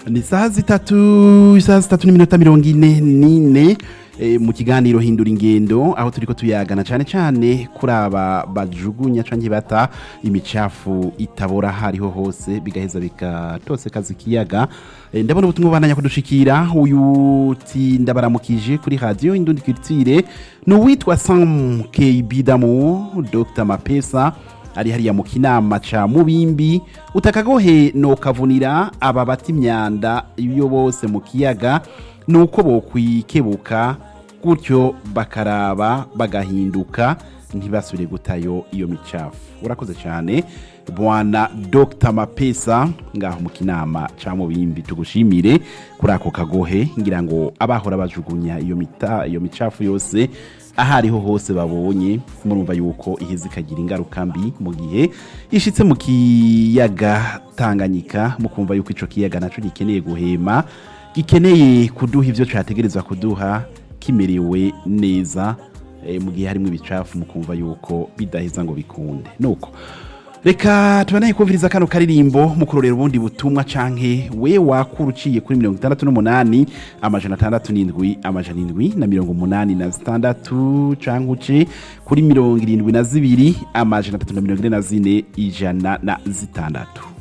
ni isaha zitatu isaha zitatu n'iminota mirongo ine n'ine eh, mu kiganiro hindura ingendo aho turiko tuyagana cyane cyane kuri aba bajugunya canke bata imicafu itabora hariho hose bigaheza bigatosekaza ikiyaga Eh, ndabona ubutumwa bandanya kudushikira uyu ti ndabaramukije kuri radio indundi culture ni uwitwa Sam KB Damo Dr Mapesa ari hariya mu kinama ca mubimbi utakagohe no kavunira aba bata imyanda iyo bose mu kiyaga nuko bokwikebuka gutyo bakaraba bagahinduka ntibasubire gutayo iyo micafu urakoze cyane bwana Dr Mapesa ngaho mu kinama ca mubimbi tugushimire kuri ako kagohe ngira ngo abahora bajugunya iyo mita iyo micafu yose aho ariho hose babonye murumva yuko iheze ikagira ingaruka mbi mu gihe ishitse mu kiyaga tanganyika mukumva yuko ico kiyaga naco gikeneye guhema gikeneye kuduha ivyo categerezwa kuduha kimerewe neza e, mu gihe harimo ibicafu mukumva yuko bidaheza ngo bikunde nuko reka tubanaye kumviriza kano karirimbo mukurorera ubundi butumwa canke we wakura uciye kuri mirongo itandatu n'umunani amajana atandatu n'indwi amajana indwi na mirongo umunani na zitandatu canke uce kuri mirongo irindwi na zibiri amajana atatu na mirongo ine na zine ijana na zitandatu